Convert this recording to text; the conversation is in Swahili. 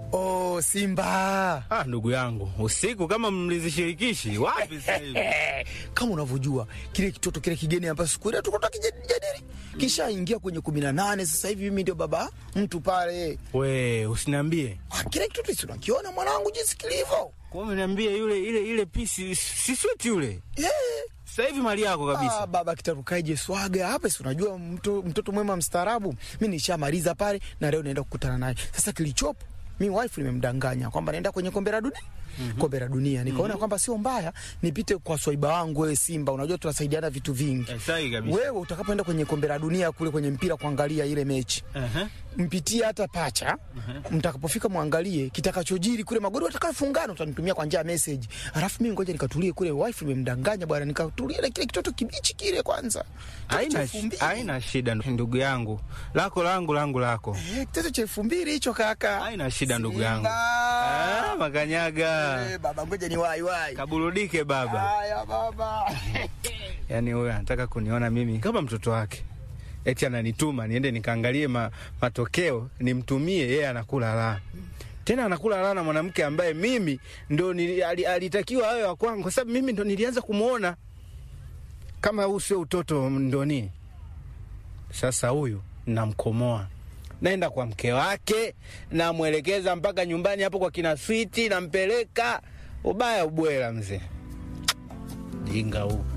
Oh, Simba. Ah, ndugu yangu, usiku kama mlizishirikishi wapi sasa hivi? Kama unavyojua kile kitoto kile kigeni ambacho siku ile tulikuwa tukijadili kisha ingia kwenye kumi na nane. Sasa hivi mimi ndio baba mtu pale. We, usiniambie. Ah, kile kitoto si unakiona mwanangu jinsi kilivyo? Kwa umeniambia yule ile ile pisi si sweet yule. Yeah. Sasa hivi mali yako kabisa. Ah, baba kitarukaje swaga hapa, si unajua mto, mtoto mwema mstaarabu. Mimi nishamaliza pale na leo naenda kukutana naye. Sasa kilichopo mi wife nimemdanganya kwamba naenda kwenye kombe la dunia mm -hmm. kombe la dunia nikaona mm -hmm. kwamba sio mbaya nipite kwa swaiba wangu wewe Simba, unajua tunasaidiana vitu vingi. Eh, sahi kabisa. Wewe utakapoenda kwenye kombe la dunia kule kwenye mpira kuangalia ile mechi Aha. mpitie hata pacha mtakapofika mwangalie kitakachojiri kule, magoli watakayofungana utanitumia kwa njia ya message, alafu mimi ngoja nikatulie kule. Wife nimemdanganya bwana, nikatulie na kile kitoto kibichi kile kwanza. Kitoto cha Haina elfu mbili. haina shida ndugu yangu. Lako langu langu lako. Eh, kitoto cha elfu mbili hicho kaka. Haina shida ndugu yangu. Simba. Ah, makanyaga. Eh, baba ngoja ni wai wai. Kaburudike baba. Haya baba. Yaani huyo anataka kuniona mimi kama mtoto wake. Eti ananituma niende nikaangalie ma, matokeo nimtumie yeye anakula la. Tena anakula la na mwanamke ambaye mimi ndo nili, ali, alitakiwa awe wa kwangu kwa sababu mimi ndo nilianza kumuona. Kama huu sio utoto ndo nini? Sasa huyu namkomoa. Naenda kwa mke wake, namwelekeza mpaka nyumbani hapo kwa kina Switi, nampeleka ubaya ubwela mzee. Jinga huu.